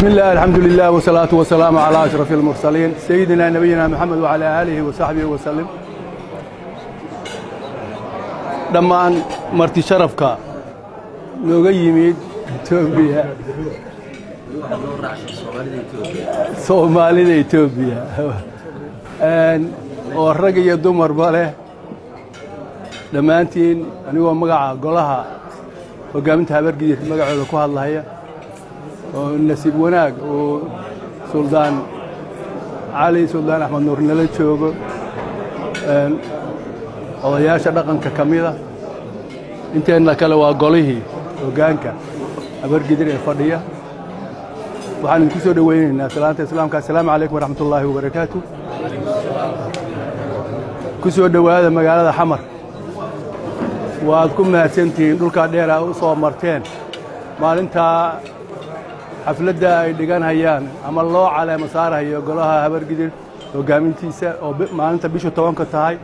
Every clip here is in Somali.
بسم الله الحمد لله والصلاة والسلام على أشرف المرسلين سيدنا نبينا محمد وعلى آله وصحبه وسلم dhammaan marti sharafka nooga yimid etoobiya soomaalida etoobiya oo rag iyo dumarba leh dhammaantiin anigoo magaca golaha hoggaaminta habargidid magacooda ku hadlaya oo nasiib wanaag uu suldaan cali suldaan axmed nuur nala joogo odayaasha dhaqanka ka mida inteenna kale waa golihii hoggaanka habargidir ee fadhiya waxaan idinku soo dhowaynaynaa salaanta islaamka assalaamu calaykum waraxmat ullaahi wabarakaatu ku soo dhowaada magaalada xamar waad ku mahadsantihiin dhulkaa dheera u soo marteen maalintaa xafladda ay dhiganhayaan ama loo caleema saarahayo golaha habargidir hoggaamintiisa oo maalinta bishu tobanka tahay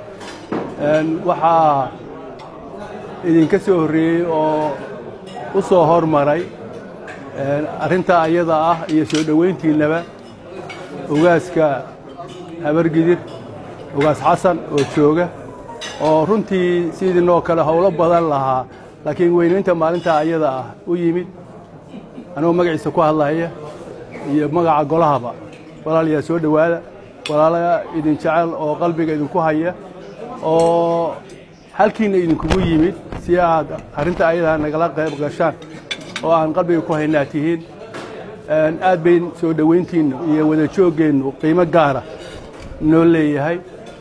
waxaa idinka soo horreeyey oo u soo hormaray arrintaa ayada ah iyo soo dhowayntiinnaba ogaaska habargidir ogaas xasan oo jooga oo runtii sidiinoo kale howlo badan lahaa laakiin weynaynta maalintaa ayada ah u yimid anigoo magaciisa ku hadlaya iyo magaca golahaba walaalayaa soo dhowaada walaala idin jecel oo qalbiga idinku haya oo halkiinna idinkugu yimid si aad arrinta ayadaa nagala qayb gashaan oo aan qalbiga ku haynaa tihiin aad bayn soo dhowayntiinnu iyo wada jooggeennu qiimo gaara noo leeyahay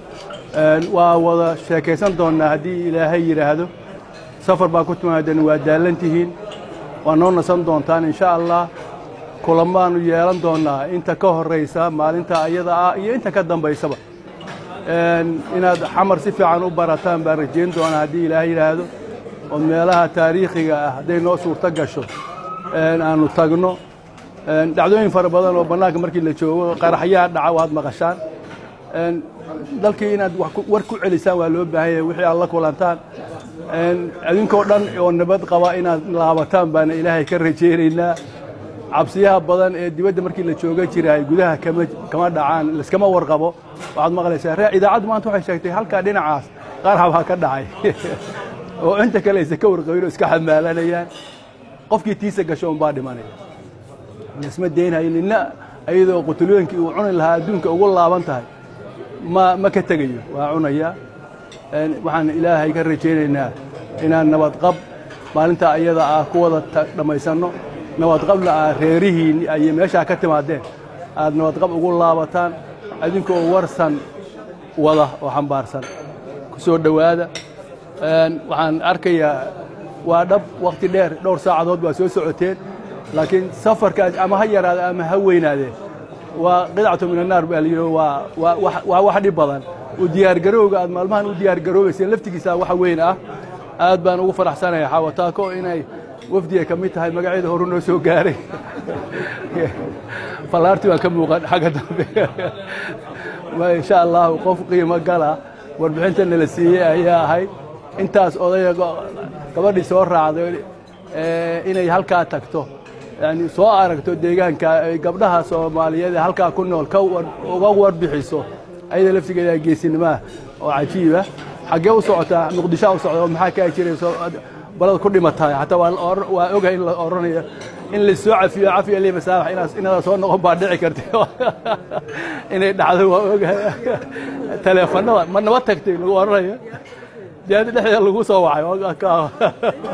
waa wada sheekaysan doonnaa haddii ilaahay yidhaahdo safar baa ku timaadan waa daallan tihiin waa noo nasan doontaan insha allah kulammaannu yeelan doonnaa inta ka horraysa maalinta ayada ah iyo inta ka dambaysaba inaad xamar si fiican u barataan baan rajayn doonaa haddii ilaahay yidhaahdo oo meelaha taariikhiga ah hadday noo suurto gasho aannu tagno dhacdooyin fara badan oo bannaanka markii la joogo qaraxyaha dhaca waad maqashaan dalkii inaad war ku celisaan waa loo baahan yahay wixii aad la kulantaan idinkoo dhan oo nabad qaba inaad laabataan baana ilaahay ka rajaynaynaa cabsiyaha badan ee dibadda markii la jooga jiraay gudaha kama dhacaan laskama warqabo waxaad maqlaysaa ree idaacaddu maanta waxay sheegtay halkaa dhinacaas qarax baa ka dhacay oo inta kale aysa ka warqabin oo iska xamaalanayaan qofkii tiisa gasho unbaa dhimanaya lasma daynayo nina ayadoo qutulooyinkii uu cuni lahaa adduunka ugu laaban tahay ma ma ka tegayo waa cunayaa waxaan ilaahay ka rajaynaynaa inaan nabadqab maalinta ayada ah ku wada dhammaysanno nabadqabna aad reerihiin ayay meeshaa ka timaadeen aad nabadqab ugu laabataan idinkoo warsan wada oo xambaarsan ku soo dhowaada waxaan arkayaa waa dhab wakhti dheer dhowr saacadood baa soo socoteen laakiin safarkaas ama ha yaraade ama ha weynaadee waa qidcatu min annaar baa layidhi waa wax dhib badan u diyaargarowga aad maalmahan u diyaargaroobayseen laftigiisa waxa weyn ah aad baan ugu faraxsanaya xaawataako inay wafdiga ka mid tahay magaceeda horu noo soo gaaray fallaarti baan ka muuqan xagga dambe insha allahu qof qiimo gala warbixinta nala siiyey ayaa ahayd intaas odaya gabadhii soo raacday inay halkaa tagto yani soo aragto deegaanka gabdhaha soomaaliyeed ee halkaa ku nool uga warbixiso ayada laftigeeda geesinimaah oo cajiiba xaggee u socotaa muqdishoa u socda oo maxaa kaa jirayso balad ku dhimatahay xataa waa ogahay in la odhanayo in la soo cafiyo cafiya li masaabax inaada soo noqon baa dhici karta inay dhacdo waa ogahay taleefanada ma naba tagtay lagu odhanayo jaada dhexdeeda lagu soo wacay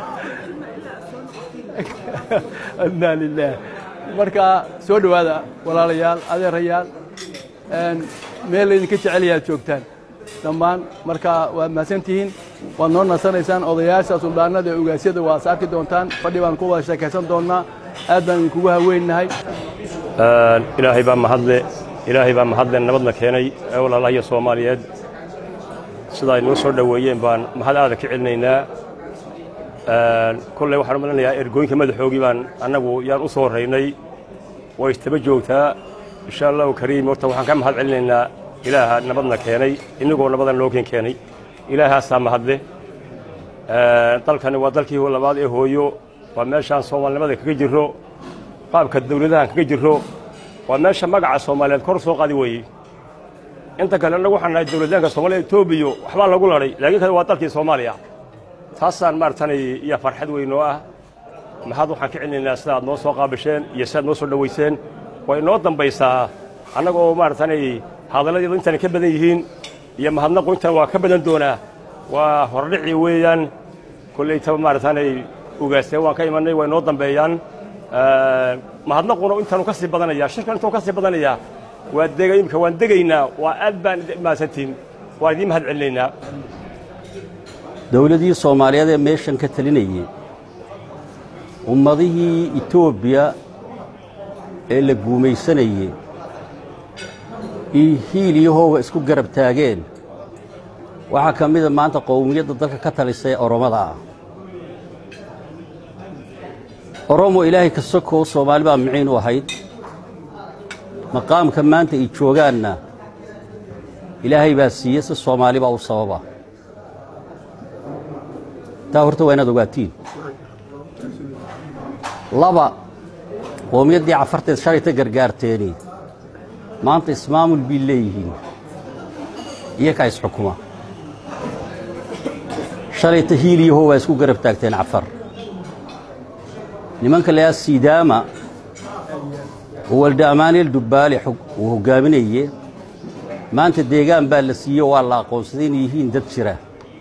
inaa lilah marka soo dhowaada walaalayaal adeerayaal meel laydinka jecelayaa ad joogtaan dhammaan marka waad mahadsantihiin waad noo nasanaysaan odayaasha suldaanada ee ogaasyada waad saarki doontaan fadhi baan ku wada sheekaysan doonnaa aad baan idinkugu haweennahay ilaahay baa mahadle ilaahay baa mahadle nabadna keenay ee walaalahayo soomaaliyeed sida ay noo soo dhoweeyeen baan mahad aada ka celinaynaa kolley waxaan u malinayaa ergooyinka madaxoogii baan annagu yaan u soo horraynay way istaba joogtaa insha allahu kariim horta waxaan ka mahad celinaynaa ilaaha nabadna keenay inagoo nabadan loo keen keenay ilaahaasaa mahadle dalkani waa dalkii labaad ee hooyo waa meeshaan soomaalinimada kaga jirro qaabka dawladahan kaga jirro waa meesha magaca soomaaliyeed kor soo qaadi weeye inta kale annagu waxaan nahay dawladaanka soomaliya etoobiya waxbaa lagu ladhay laakiin kale waa dalkii soomaaliya taasaan maaragtanay iyo farxad weyn oo ah maxaad waxaan ka celinaynaa sida aad noo soo qaabisheen iyo sidaad noo soo dhowayseen way inoo dambaysaa annagoo maaragtanay hadalladeedu intaan ka badan yihiin iyo mahadnaqu intaan waa ka badan doonaa waa hordhici weeyaan kollaytaba maaragtanay ugaasteen waan ka imannay way noo dambeeyaan mahadnaquna intaanu ka sii badanayaa shirkan intaanu ka sii badanayaa waa dega imika waan degaynaa waa aad baan mahadsantiin waan idiin mahad celinaynaa dowladii soomaaliyeed ee meeshan ka talinayey ummadihii etoobiya ee la guumaysanayey iyo hiil iyo hooga isku garab taageen waxaa ka mida maanta qowmiyadda dalka ka talisa ee oromada ah oromo ilaahay ka sokow soomaali baa miciin u ahayd maqaamka maanta ay joogaanna ilaahay baa siiye si soomaali baa u sababa taa horta waa inaad ogaatiin laba qowmiyaddii cafarteed shalayta gargaarteeni maanta ismaamul bay leeyihiin iyakaa isxukuma shalayta hiil iyo how waa isku garab taagteen cafar nimanka layaa sidaama oo walda amaaneel dubbaale uu hoggaaminaye maanta deegaan baa la siiye waa la aqoonsaday inay yihiin dad jira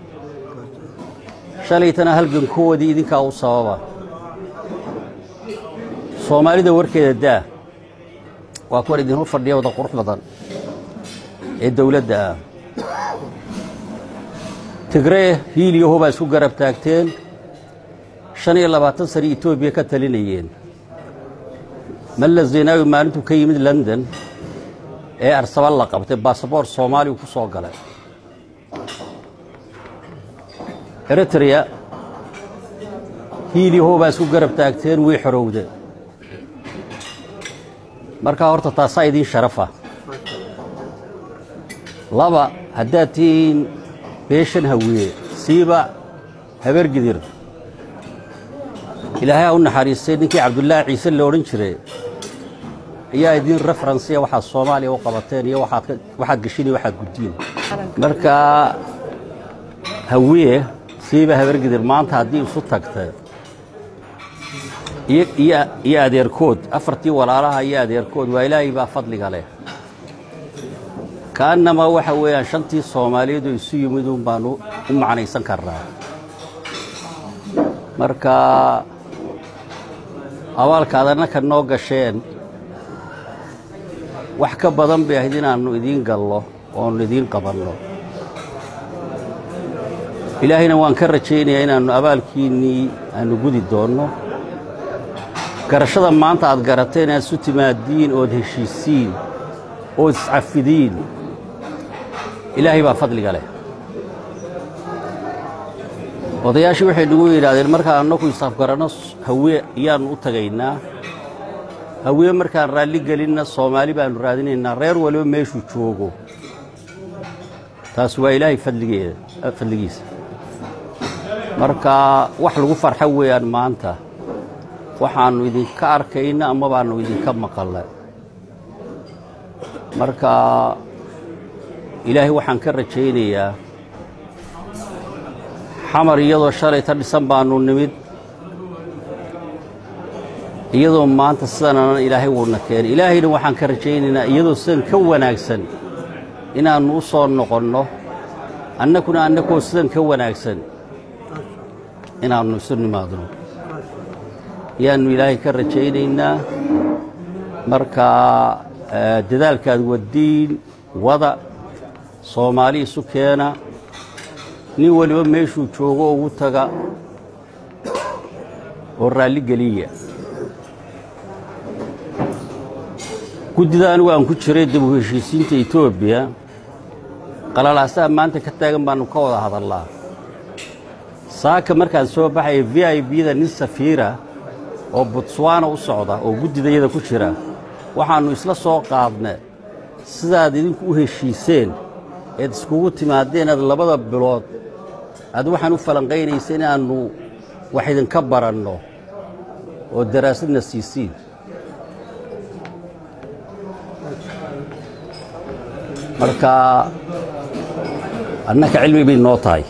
shalaytana halgankoodii idinkaa u sababa soomaalida warkeeda daa waa kuwan idinhor fadhiya wada qurux badan ee dawladda ah tigree hiil iyo hobaa isku garab taagteen shan iyo labaatan sane etoobiya ka talinayeen malla zinaawi maalintuu ka yimid london ee arsaba la qabtay basaboor soomaaliya ku soo galay eritreya hiil iyo hobaa isku garab taagteen way xorowda markaa horta taasaa idiin sharafa laba haddaad tihiin beeshan hawiye siiba habargidir ilaahay ha u naxariistay ninkii cabdullaahi ciise la odhan jiray ayaa idiin referensiya waxaad soomaaliya u qabateen iyo waxaad geshin iyo waxaad guddiin marka hawiye siiba habargidir maanta haddii isu tagta iyo adeerkood afartii walaalaha iyo adeerkood waa ilaahay baa fadliga leh kaannamaa waxa weeyaan shantii soomaaliyeedoo isu yimid un baanu u macnaysan karnaa marka abaalkaad annaka noo gasheen wax ka badan bay ahayd inaannu idiin gallo oonu idiin qabanno ilaahayna waan ka rajaynayaa inaannu abaalkiinnii aannu gudi doonno garashada maanta aad garateen inaad isu timaadiin ood heshiisiin ood iscafidiin ilaahay baa fadliga leh odayaashii waxay nagu yidhaahdeen markaan annagu isafgaranno hawe ayaannu u tagaynaa hawe markaan raalli gelinna soomaali baannu raadinaynaa reer waliba meeshuu joogo taas waa ilaahay fadligeeda fadligiisa marka wax lagu farxo weeyaan maanta waxaannu idinka arkayna ama baannu idinka maqalla marka ilaahay waxaan ka rajaynayaa xamar iyadoo shalayta dhisan baannu nimid iyadoo maanta sidanana ilaahay wuuna keenay ilaahayna waxaan ka rajaynaynaa iyadoo sidan ka wanaagsan inaannu u soo noqonno annakuna annakoo sidan ka wanaagsan inaannu isu nimaadno ayaannu ilaahay ka rajaynaynaa marka dadaalkaad waddiin wada soomaali isu keena nin waliba meeshuu joogo ugu taga oo raalli geliya guddida anigu aan ku jiray dib u heshiisiinta etoobiya qalalaasaha maanta ka taagan baannu ka wada hadallaa saaka markaan soo baxaya v i bda nin safiira oo butswana u socda oo guddidayada ku jira waxaannu isla soo qaadna sidaad idinku u heshiiseen eed iskugu timaadeen aad labada bilood aad waxaan u falanqaynaysa inaannu wax idinka baranno oo daraasadna siisiin marka annaka cilmi bay noo tahay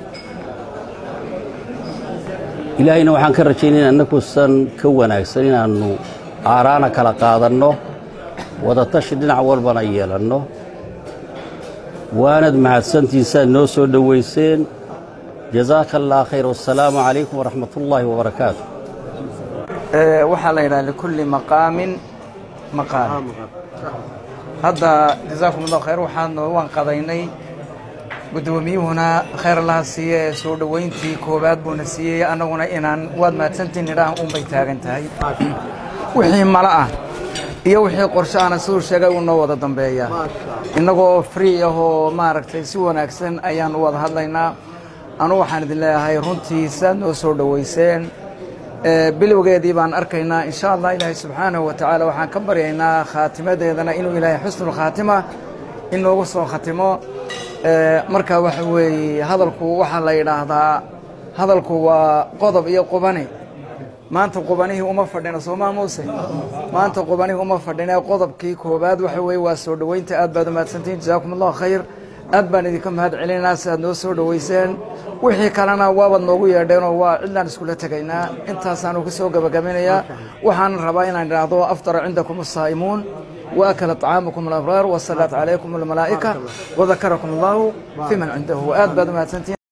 ilaahayna waxaan ka rajaynaya annakuusan ka wanaagsan inaannu aaraana kala qaadanno wadatashi dhinac walbana yeelanno waanad mahadsantihin saad noo soo dhowayseen jazaaka allah khayr wasalaamu calaykum waraxmat ullaahi wabarakaatu waxaa la yidhaha likulli maqaamin maqaal hadda jazaakum allah khayr waxaan waan qadaynay guddoomiyuhuna khayr allaha siiye ee soo dhoweyntii koowaad buuna siiyey annaguna inaan waad mahadsantiin nidhaah unbay taagan tahay wixii mala ah iyo wixii qorshe ahna siduu sheegay uu noo wada dambeeya innagoo free ah oo maaragtay si wanaagsan ayaan u wada hadlaynaa anu waxaan idin leeyahay runtii saad noo soo dhoweyseen bilowgeedii baan arkaynaa insha allah ilaahay subxaanahu wa tacaala waxaan ka baryaynaa khaatimadeedana inuu ilaahay xusnulkhaatima inoogu soo khatimo marka waxa weeye hadalku waxaa la yidhaahdaa hadalku waa qodob iyo qubani maanta qubanihii uma fadhina soomaa muuse maanta qubanihii uma fadhina qodobkii koobaad waxa weeye waa soo dhoweynta aad baad umahadsantihin jazaakum allahu khayr aad baan idinka mahad celinaynaa si aad noo soo dhoweyseen wixii kalena waabaad noogu yeedheenoo waa cidlaan iskula tegaynaa intaasaanu ka soo gabagabaynayaa waxaan rabaa inaan idhaahdo aftara cindakum asaa'imuun waakala طعaamakum alabraar wasalaat calaykum almalaa'ika wadakarakum allahu fi man cindahu aad baad umahadsantihin